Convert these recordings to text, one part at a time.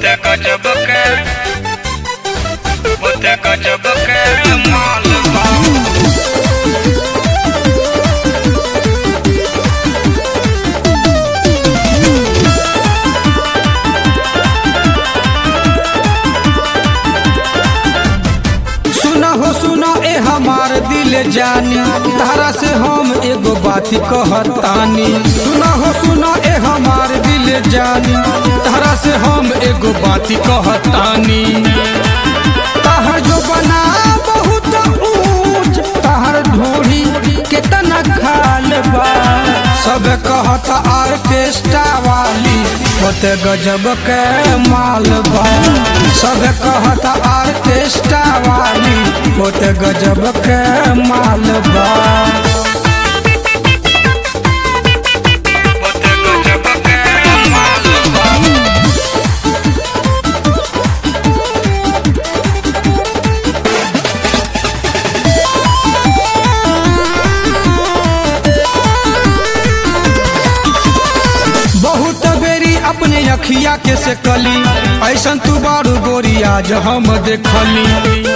Bota gajab ke Bota gajab ke माल बा सुना हो सुना ए हमार दिल जानी तारा से हम एगो बात कहतानी सुना हो सुना ए हमार दिल जानी तारा से हम एगो बात कहतानी ताहर जो बना बहुत ऊंच ताहर ढोरी केतना खाल बा सब कहत आर्केस्ट्रा वाली होते गजब के माल बा सब कहत आर्केस्ट्रा वाली होते गजब के माल बा Bota gajab ke माल बा बहुत बेरी अपने अखिया के से कली ऐसन तू बारू गोरी आज हम देखली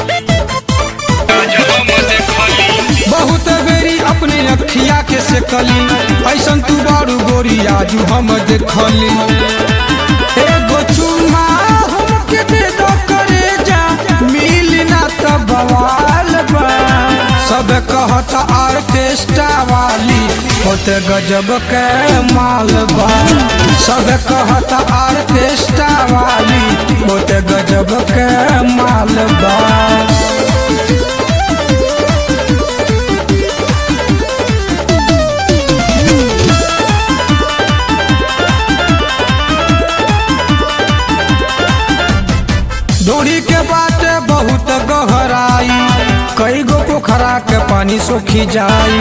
जब हम देखली बहुत बेरी अपने अखिया के से कली ऐसन तू बारू गोरी आज हम देखली एगो चुम्मा हमके दे दो करे जा मिल ना त बवाल बा सब कहत आर्केस्ट्रा वाली होते गजब के माल बा सब कहत आर्केस्ट्रा वाली होते गजब के माल बा डोरी के बाटे बहुत गहराई कई गो पोखरा के पानी सोखी जाई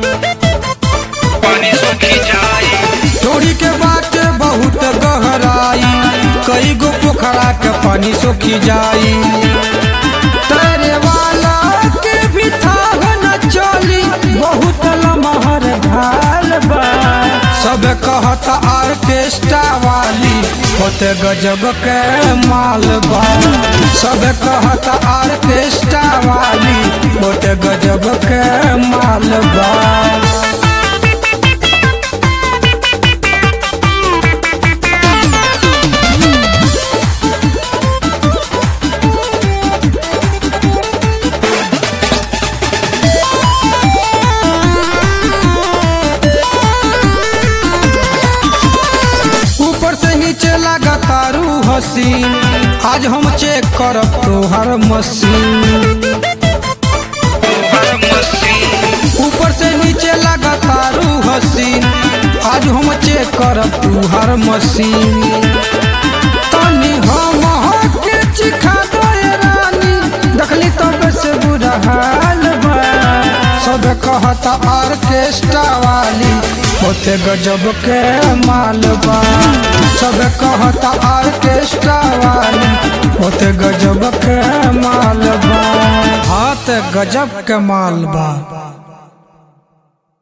पानी सूखी जाए डोरी के बाटे बहुत गहराई कई गो पोखरा के पानी सोखी जाई तैरे वाला के भी थाह न चली बहुत लमहर ढाल बा सब कहत आर्केस्ट्रा वाली होते गजब के माल बा सब कहत आर्केस्ट्रा वाली होते गजब के माल बा ऊपर से नीचे लगा तारू हसीन आज हम चेक करब तोहर मशीन हर मशीन ऊपर से नीचे लगा तारू हसीन आज हम चेक करब तोहर मशीन तनी हम के चिखा दो ए रानी देखली तब से बुरा हाल बा सब कहत आर्केस्ट्रा वाली होते गजब के माल बा सब कहत आर्केस्ट्रा वाली होते गजब के माल बा हाथ गजब के माल बा